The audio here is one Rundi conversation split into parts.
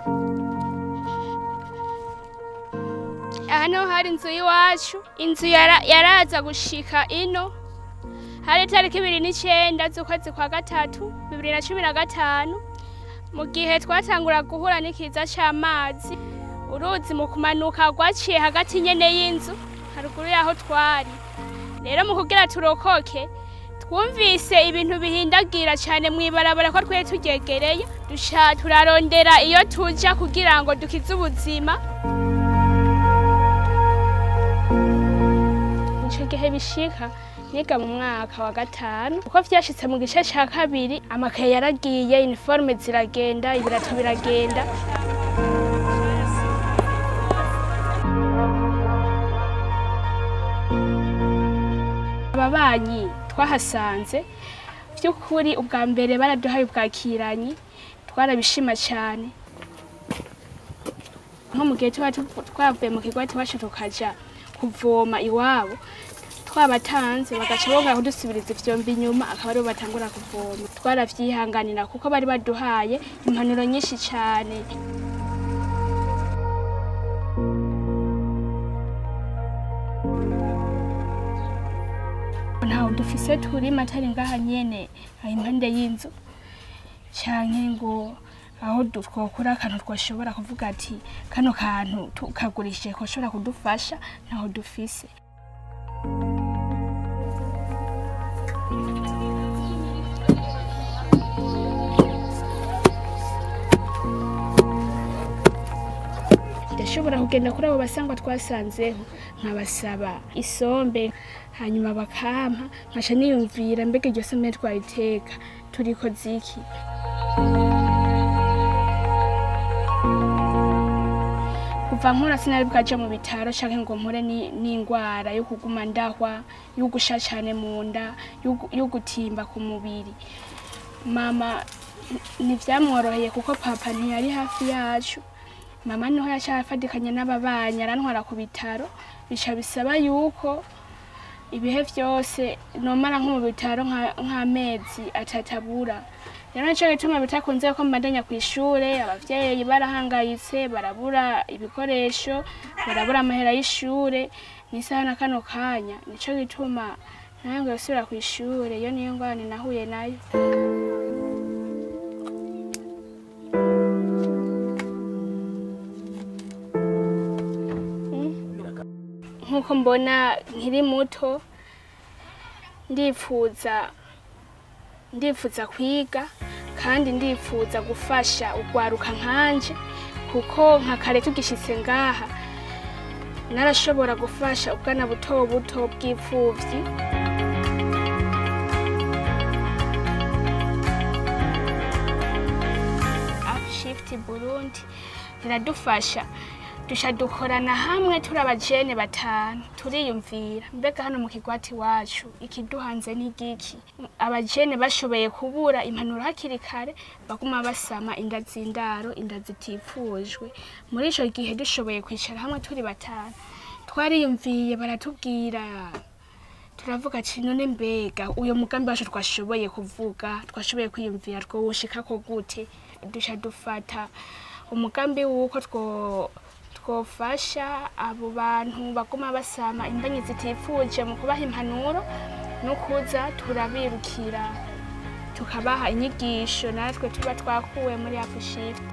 hano hari inzu y'iwacu inzu yara- yaraza gushika ino hari itariki ibiri n'icenda z'ukwezi kwa gatatu bibiri na cumi na gatanu mu gihe twatangura guhura n'ikiza c'amazi uruzi mu kumanuka rwaciye hagati nyene y'inzu haruguru y'aho twari rero mu kugira turokoke twumvise ibintu bihindagira cyane mw'ibarabara ko twari turyegereye duca turarondera iyo tuja kugira ngo dukize ubuzima ico gihe bishika niga mu mwaka wa gatanu uko vyashitse mu gice ca kabiri amakaye yaragiye uniforme ziragenda ibirato biragenda ababanyi twahasanze vy'ukuri ubwa mbere baraduhaye ubwakiranyi twarabishima cane nko mu gihe tuba tuvu- twavuye mu kigwati iwacu tukaja kuvoma iwabo twabatanze bagaca bongera kudusubiriza ivyombo inyuma akaba aribo batangura kuvoma twaravyihanganira kuko bari baduhaye impanuro nyinshi cane ntaho dufise turima atari ngaha nyene aho impande y'inzu canke ngo aho du- twokura akantu twoshobora kuvuga ati kano kantu tukagurishije koshobora kudufasha ntaho dufise ndashobora kugenda kuri abo basangwa twasanzeho nkabasaba isombe hanyuma bakampa nkaca niyumvira mbega iryo sombe twayiteka turiko ziki kuva nkura sinari bwaje mu bitaro canke ngo mpure ni- n'ingwara yo kuguma ndahwa yo gusha cane mu nda yo gu- yo gutimba ku mubiri mama ntivyamworoheye kuko papa ntiyari hafi yacu mama niho yaca afatikanya n'ababanyi arantwara ku bitaro bica bisaba yuko ibihe vyose nomara nko mu bitaro nka- nk'amezi atatabura rero nico gituma bitakunze ko mbandanya kw'ishure abavyeyi barahangayitse barabura ibikoresho barabura amahera y'ishure n'isaha na kano kanya nico gituma nange gusubira kw'ishure iyo niyo ngorane nahuye nayo nk'uko mbona nkiri muto ndifuza ndifuza kwiga kandi ndifuza gufasha urwaruka nkanje kuko nka kare tugishitse ngaha narashobora gufasha ubwana buto buto bw'ipfuvyi upshift burundi riradufasha dusha dukorana hamwe turi abajene batanu turiyumvira mbega hano mu kigwati wacu ikiduhanze n'igiki abajene bashoboye kubura impanuro hakiri kare baguma basama inda z'indaro inda zitifujwe muri ico gihe dushoboye kwicara hamwe turi batanu twariyumviye baratubwira turavuga ati none mbega uyo mugambi wacu twashoboye kuvuga twashoboye kwiyumvira twowushikako gute duca dufata umugambi wuko two twofasha abo bantu baguma basama imbanyi zitifuje mu kubaha impanuro no kuza turabirukira tukabaha inyigisho natwe tuba twakuwe muri apushift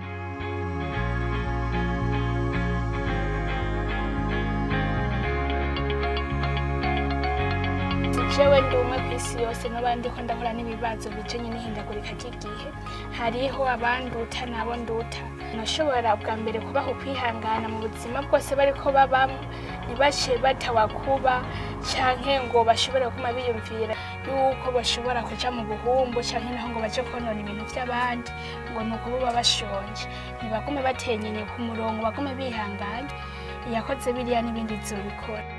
jewe ndi umwe ku isi yose n'abandi ko ndahura n'ibibazo bijanye n'ihindagurika ry'igihe hariho abanduta n'abo nduta nashobora bwa mbere kubaha ukwihangana mu buzima bwose bariko babamwo ntibace batawakuba canke ngo bashobore kuma biyumvira yuko bashobora kuja mu buhumbu canke naho ngo baje konona ibintu vy'abandi ngo ni ukububa bashonje ntibagume batenyenye ku murongo bagume bihanganye iyakoze biriya n'ibindi zobikora